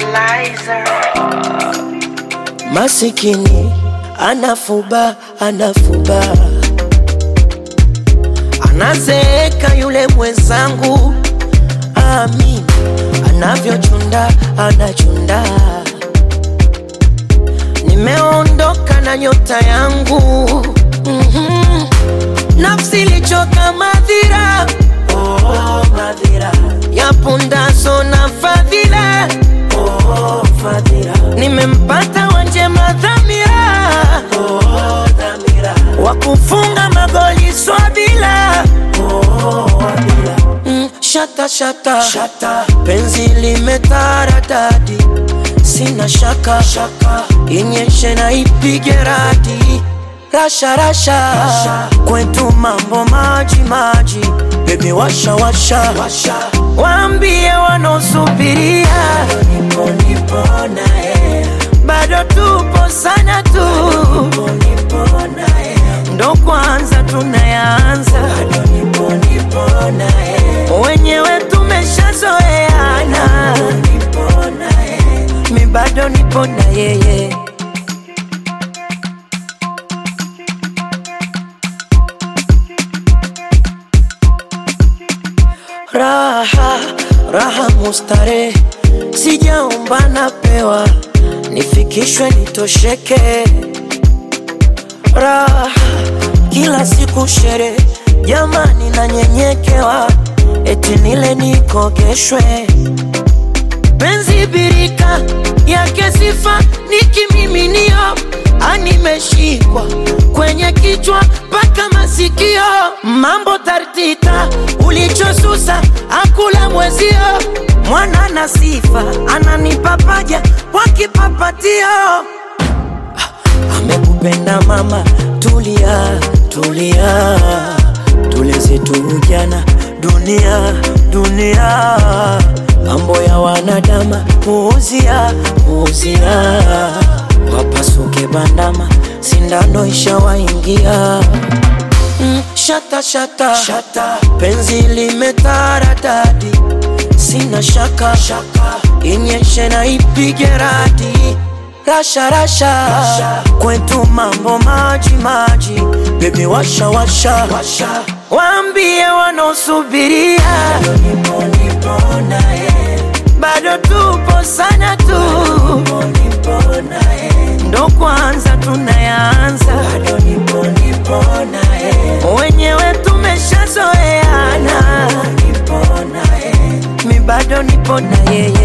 Liza. Masikini anafuba anafuba, anazeeka yule mwenzangu, amin anavyochunda anachunda. Nimeondoka na nyota yangu mm-hmm. Nafsi ilichoka madhira oh, madhira ya pundaso na fadhila oh, fadhila nimempata wanjema dhamira oh, dhamira wa kufunga magoli swabila oh, wabila mm, shata, shata shata penzi limetaradadi sina shaka shaka inyeshe na ipige radi rasha rasha, rasha. kwetu mambo maji maji bebi washa washa, washa. waambie wanaosubiria nipo nipo naye bado tupo sana tu nipo nipo naye ndo kwanza tunayaanza bado nipo nipo naye wenyewe tumeshazoeana nipo naye mi bado nipo na yeye raha raha mustare sijaomba napewa nifikishwe nitosheke raha kila siku shere jamani nanyenyekewa eti nile nikogeshwe penzi birika yake sifa ni kimiminio animeshikwa kwenye kichwa mpaka masikio mambo tartita ulichosusa akula mwezio mwana na sifa ananipa paja kwa kipapatio amekupenda mama tulia tulia tuleze tu ujana dunia dunia mambo ya wanadama puuzia puuzia wapasuke bandama sindano ishawaingia mm, shata, shata shata penzi limetaradadi sina shaka shaka inyeshe na ipige radi rasha rasha, rasha. kwetu mambo maji maji bebi washa washa, washa. waambie wanaosubiria nipo nipo naye bado tupo sana tu nipo nipo naye ndo kwanza tunayaanza bado nipo nipo naye wenyewe tumeshazoeana nipo naye mi bado nipo na yeye